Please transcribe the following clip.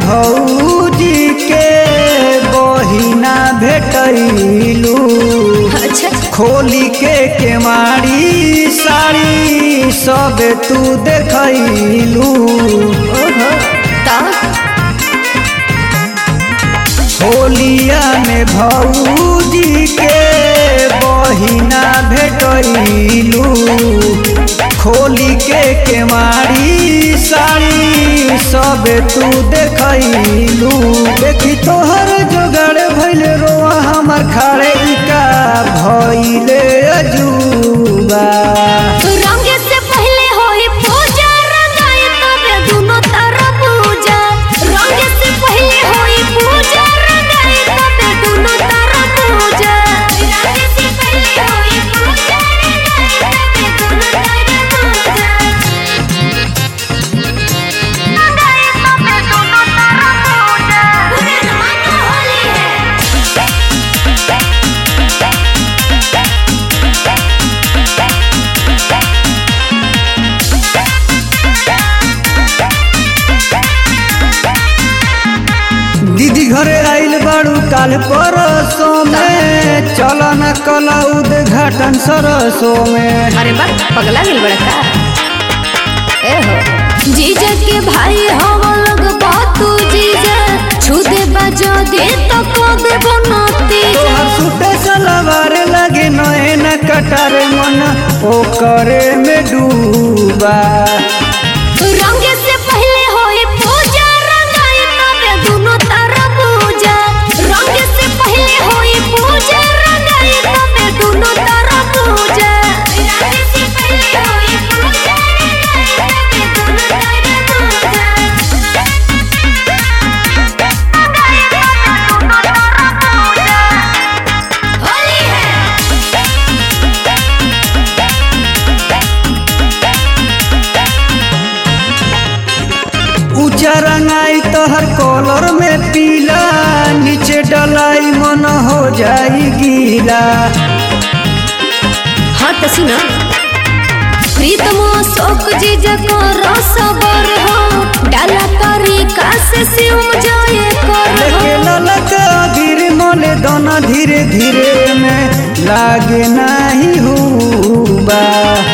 भौजी के बहिना भेटैलू अच्छा खोली के केवाड़ी साड़ी सब तू देखैलू ओहो ता होलिया में भौजी के बहिना भेटैलू खोली के केवाड़ी साड़ी सब तू देखैलू देखी तोहर जोगाड़ भैल रोआ हमर खाड़े ई का भैले अजूबा रंगे से पहले होई पूजा रंगाई तबे दुनो तरफ पूजा रंगे से पहले होई पूजा रंगाई तबे दुनो तरफ पूजा रंगे से पहले होई पूजा रंगाई तबे दुनो तरफ पूजा रंगाई तबे दुनो तरफ पूजा पूरे जमाना होली है दीदी घरे आइल बाड़ू काल परसों में चल न कल उद्घाटन सरसों में अरे बा पगला गेल बड़ा का ए हो जीजा के भाई हम लोग बातू जीजा छुदे बजो दे तो को दे बनती तोहर सूटे सलवार लगे नए न कटार मन ओकरे में डूबा रंगे से पहले होई पूजा रंगाई तबे दुनो तरफ पूजा रंगे से पहले होई पूजा रंगाई तबे दुनो तरफ पूजा रंगे से पहले होई पूजा रंगाई तबे दुनो तरफ पूजा रंगाई तबे दुनो तरफ पूजा होली है ऊंचा रंगाई तोहर कॉलर में पीला नीचे डलाई मन हो जाई गीला हाँ तो सुना प्रीतम शोक जी जको रसबर हो डाला तरीका से शिव जाए कर लेके ललका गिर मोले दोना धीरे धीरे में लागे नाही हुबा